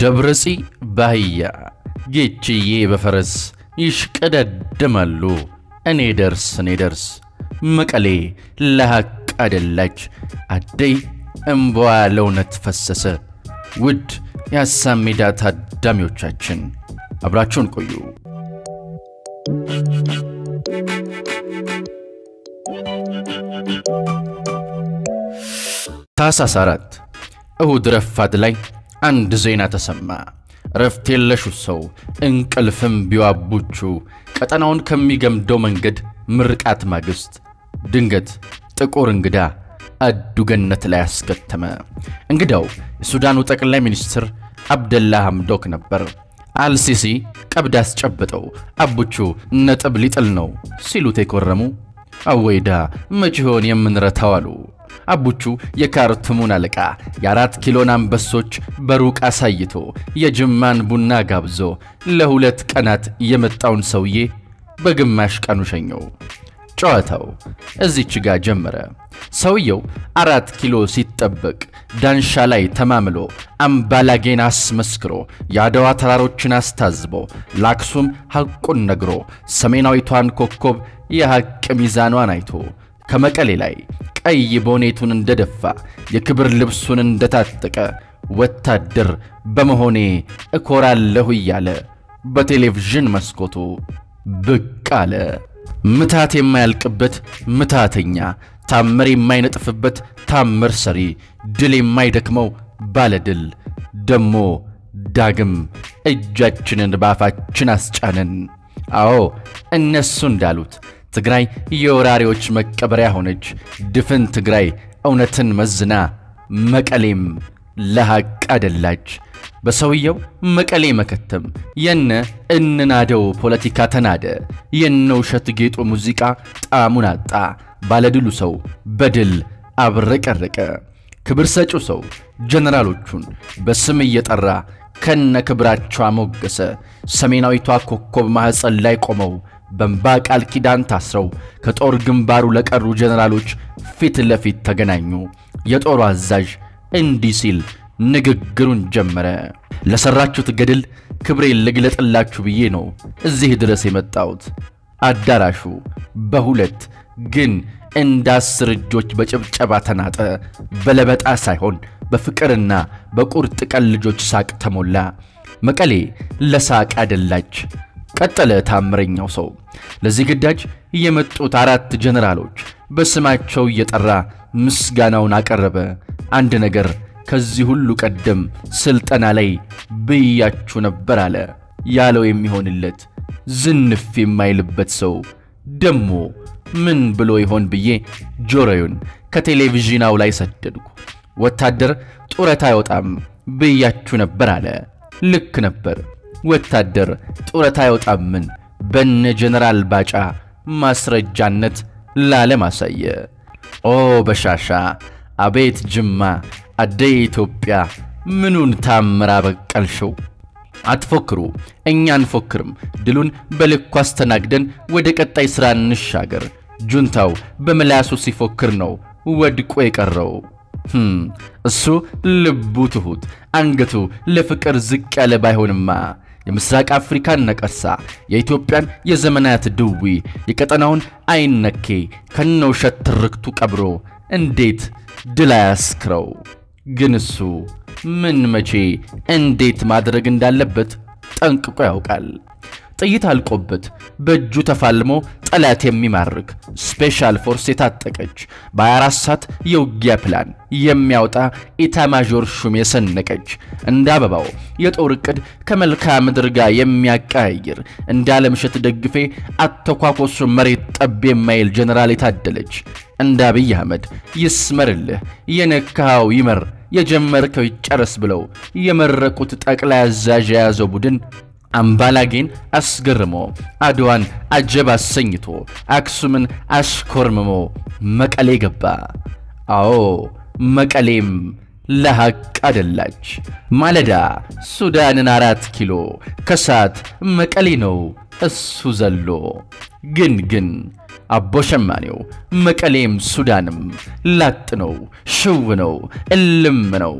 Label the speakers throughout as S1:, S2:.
S1: ደብረጺ በአህያ ጌችዬ በፈረስ ይሽቀዳደማሉ። እኔ ደርስ እኔ ደርስ መቀሌ ለሐቅ አደላች። አደይ እምባዋ ለእውነት ፈሰሰ። ውድ የሐሳብ ሜዳ ታዳሚዎቻችን አብራችሁን ቆዩ። ታኅሳስ አራት እሁድ ረፋድ ላይ አንድ ዜና ተሰማ። ረፍት የለሹ ሰው እንቅልፍም ቢዋቡቹ ቀጠናውን ከሚገምደው መንገድ ምርቃት ማግስት ድንገት ጥቁር እንግዳ አዱገነት ላይ አስከተመ። እንግዳው የሱዳኑ ጠቅላይ ሚኒስትር አብደላ ሐምዶክ ነበር። አልሲሲ ቀብድ አስጨብጠው አቡቹ ነጥብ ሊጥል ነው ሲሉት የኮረሙ አወይዳ መች ይሆን የምንረታው አሉ። አቡቹ የካርቱሙን አለቃ የአራት ኪሎን አንበሶች በሩቅ አሳይቶ የጅማን ቡና ጋብዞ ለሁለት ቀናት የመጣውን ሰውዬ በግማሽ ቀኑ ሸኘው። ጨዋታው እዚች ጋ ጀመረ። ሰውየው አራት ኪሎ ሲጠበቅ ዳንሻ ላይ ተማምሎ አምባላጌን አስመስክሮ የአድዋ ተራሮችን አስታዝቦ ለአክሱም ሐቁን ነግሮ ሰሜናዊቷን ኮከብ የሐቅ ሚዛኗን አይቶ ከመቀሌ ላይ ቀይ ቦኔቱን እንደደፋ የክብር ልብሱን እንደታጠቀ ወታደር በመሆኔ እኮራለሁ እያለ በቴሌቪዥን መስኮቱ ብቅ አለ። ምታት የማያልቅበት ምታተኛ፣ ታምር የማይነጥፍበት ታምር ሰሪ፣ ድል የማይደክመው ባለድል ደሞ ዳግም እጃችንን ባፋችን አስጫንን። አዎ እነሱ እንዳሉት ትግራይ የወራሪዎች መቀበሪያ ሆነች። ድፍን ትግራይ እውነትን መዝና መቀሌም ለሐቅ አደላች። በሰውየው መቀሌ መከተም የነ እንናደው ፖለቲካ ተናደ። የነ ውሸት ጌጡ ሙዚቃ ጣዕሙን አጣ። ባለድሉ ሰው በድል አብረቀረቀ። ክብር ሰጪው ሰው ጀነራሎቹን በስም እየጠራ ከነ ክብራቸው አሞገሰ። ሰሜናዊቷ ኮከብ ማኅፀን ላይ ቆመው በእንባ ቃል ኪዳን ታስረው ከጦር ግንባሩ ለቀሩ ጀነራሎች ፊት ለፊት ተገናኙ። የጦሩ አዛዥ እንዲህ ሲል ንግግሩን ጀመረ። ለሠራችሁት ገድል ክብሬን ልግለጥላችሁ ብዬ ነው እዚህ ድረስ የመጣሁት። አዳራሹ በሁለት ግን እንደ አስር እጆች በጭብጨባ ተናጠ። በለበጣ ሳይሆን በፍቅርና በቁርጥ ቀን ልጆች ሳቅ ተሞላ። መቀሌ ለሳቅ አደላች። ቀጠለ ታምረኛው ሰው። ለዚህ ግዳጅ የመጡት አራት ጀነራሎች በስማቸው እየጠራ ምስጋናውን አቀረበ። አንድ ነገር ከዚህ ሁሉ ቀደም ስልጠና ላይ ብያችሁ ነበር አለ። ያለው የሚሆንለት ዝንፍ የማይልበት ሰው ደሞ ምን ብሎ ይሆን ብዬ ጆሮዬን ከቴሌቪዥናው ላይ ሰደድኩ። ወታደር ጡረታ አይወጣም ብያችሁ ነበር አለ። ልክ ነበር። ወታደር ጡረታ አይወጣምን በነ ጀነራል ባጫ ማስረጃነት ለዓለም አሳየ። ኦ በሻሻ አቤት ጅማ አደይ ኢትዮጵያ ምኑን ታምር አበቀልሽው። አትፎክሩ፣ እኛ አንፎክርም። ድሉን በልኩ አስተናግደን ወደ ቀጣይ ሥራ እንሻገር። ጁንታው በምላሱ ሲፎክር ነው ወድቆ የቀረው። እሱ ልቡ ትሑት፣ አንገቱ ለፍቅር ዝቅ ያለ ባይሆንማ የምስራቅ አፍሪካን ነቀርሳ፣ የኢትዮጵያን የዘመናት ድዊ፣ የቀጠናውን አይነኬ ከነውሸት ትርክቱ ቀብሮ እንዴት ድል አያስክረው? ግን እሱ ምን መቼ እንዴት ማድረግ እንዳለበት ጠንቅቆ ያውቃል። ጥይት አልቆበት በእጁ ተፋልሞ ጠላት የሚማርክ ስፔሻል ፎርስ የታጠቀች በ24 ሰዓት የውጊያ ፕላን የሚያወጣ ኢታማዦር ሹም የሰነቀች እንደ አበባው የጦር ዕቅድ ከመልክዓ ምድር ጋር የሚያቀያይር እንደ አለምሸት ደግፌ አተኳኮሱ መሬት ጠብ የማይል ጀነራል የታደለች እንደ አብይ አህመድ ይስመርልህ የነካኸው ይመር የጀመርከው ይጨረስ ብለው የመረቁት ጠቅላይ አዛዥ የያዘው ቡድን አምባላጌን አስገርሞ አድዋን አጀብ አሰኝቶ አክሱምን አሽኮርምሞ መቀሌ ገባ። አዎ መቀሌም ለሐቅ አደላች። ማለዳ ሱዳንን አራት ኪሎ ከሰዓት መቀሌ ነው እሱ ዘሎ ግን ግን አቦ ሸማኔው መቀሌም ሱዳንም ላጥ ነው፣ ሽው ነው፣ እልም ነው።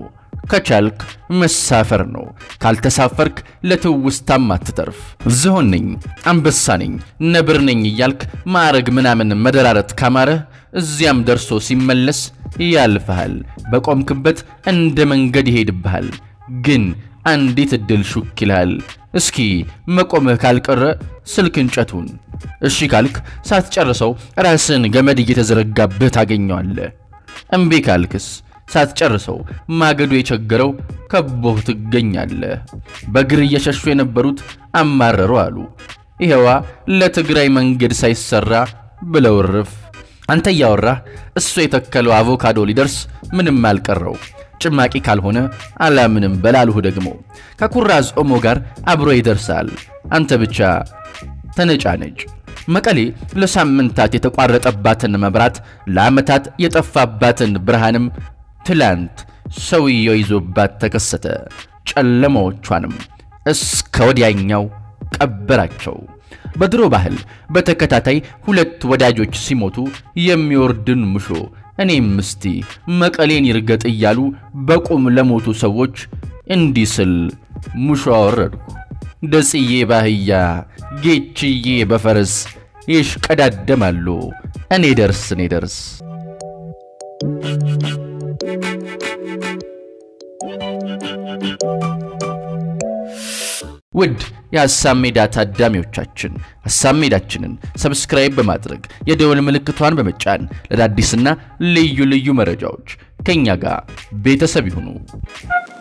S1: ከቻልክ መሳፈር ነው። ካልተሳፈርክ ለትውስታም አትተርፍ። ዝሆን ነኝ፣ አንበሳ ነኝ፣ ነብር ነኝ እያልክ ማዕረግ ምናምን መደራረት ካማረህ እዚያም ደርሶ ሲመለስ ያልፍሃል። በቆምክበት እንደ መንገድ ይሄድብሃል። ግን አንዲት ዕድል ሹክ ይልሃል። እስኪ መቆምህ ካልቀረ ስልክ እንጨቱን እሺ ካልክ ሳትጨርሰው ራስን ገመድ እየተዘረጋብህ ታገኘዋለህ። እምቢ ካልክስ ሳትጨርሰው ማገዶ የቸገረው ከቦህ ትገኛለህ። በእግር እየሸሹ የነበሩት አማረሩ አሉ። ይኸዋ ለትግራይ መንገድ ሳይሰራ ብለው እርፍ። አንተ እያወራህ እሱ የተከለው አቮካዶ ሊደርስ ምንም አልቀረው። ጭማቂ ካልሆነ አላምንም በላልሁ ደግሞ ከኩራዝ ኦሞ ጋር አብሮ ይደርሳል። አንተ ብቻ ተነጫነጭ። መቀሌ ለሳምንታት የተቋረጠባትን መብራት ለዓመታት የጠፋባትን ብርሃንም ትላንት ሰውየው ይዞባት ተከሰተ። ጨለማዎቿንም እስከ ወዲያኛው ቀበራቸው። በድሮ ባህል በተከታታይ ሁለት ወዳጆች ሲሞቱ የሚወርድን ሙሾ እኔም እስቲ መቀሌን ይርገጥ እያሉ በቁም ለሞቱ ሰዎች እንዲህ ስል ሙሾ አወረድኩ። ደጽዬ ባህያ ጌችዬ በፈረስ ይሽቀዳደማሉ። እኔ ደርስ እኔ ደርስ ውድ የሐሳብ ሜዳ ታዳሚዎቻችን ሐሳብ ሜዳችንን ሰብስክራይብ በማድረግ የደወል ምልክቷን በመጫን ለአዳዲስና ልዩ ልዩ መረጃዎች ከእኛ ጋር ቤተሰብ ይሁኑ።